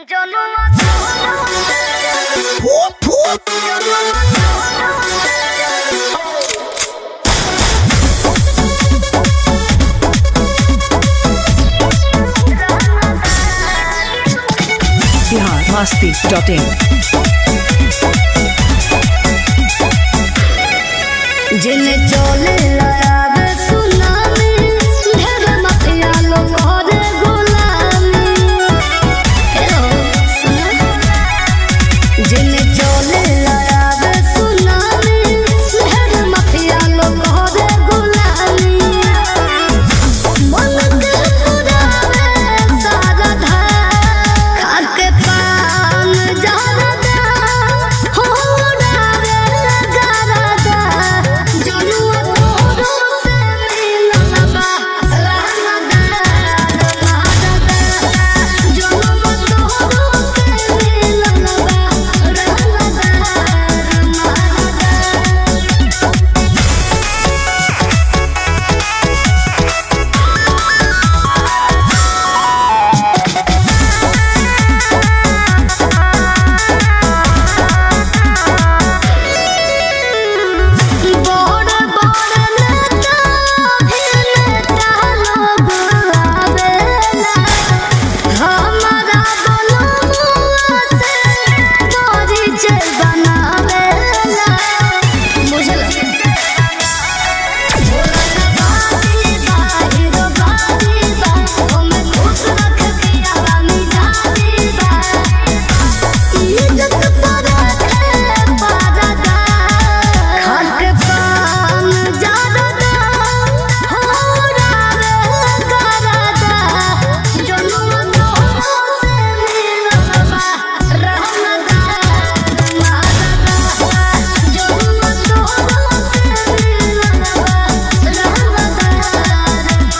Bihar Masti dot in जिने चले लायाबे tsunami ढेर मतिया लोग करे गुलामी हे हो सुना जिने चले लायाबे सुनामी ढेर मतिया लोग करे गुलामी मन के पुरावे सारा धार खाके पान जारदा हो उड़ावे गरदा जनुआ तोरो से मिलन बा रहमदा रहमदा जनुआ तोरो से मिलन बा रहमदा रहमदा बड़ बड़ नेता नेता लोग आवेला हमारा बनमुआ से परिचय बनावेला बुझल इज्जत पर पारदा खाके पान जारदा हो रावे करदा जनुआ तोरो से मिलबा रहमदा रहमदा जनुआ तोरो से मिलबा रहमदा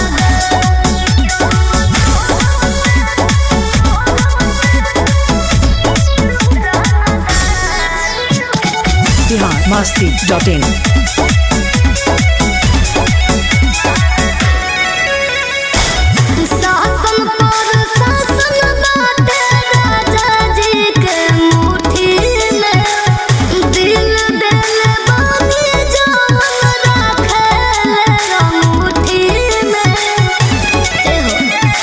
बिहार मस्ती डॉट इन शासन पर शासन बाटे राजा जी के मुट्ठी में दिल दिल बागी जान रखेले मुट्ठी में ए हो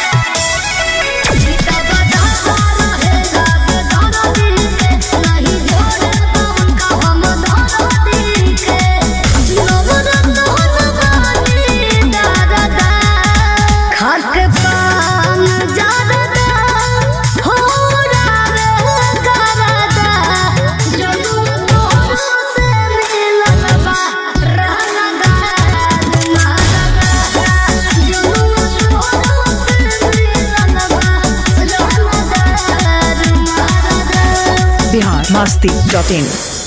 जीता बजा रहे लाग दाना दिल के नहीं जोड़े पवन का हम दाना दिल के नवरत्न बानी दादा खाके पान जारदा हो रावे करदा जनुआ तोरो से मिलन बा रहमदा रहमदा जनुआ तोरो से मिलन बा रहमदा रहमदा बिहार मस्ती डॉट इन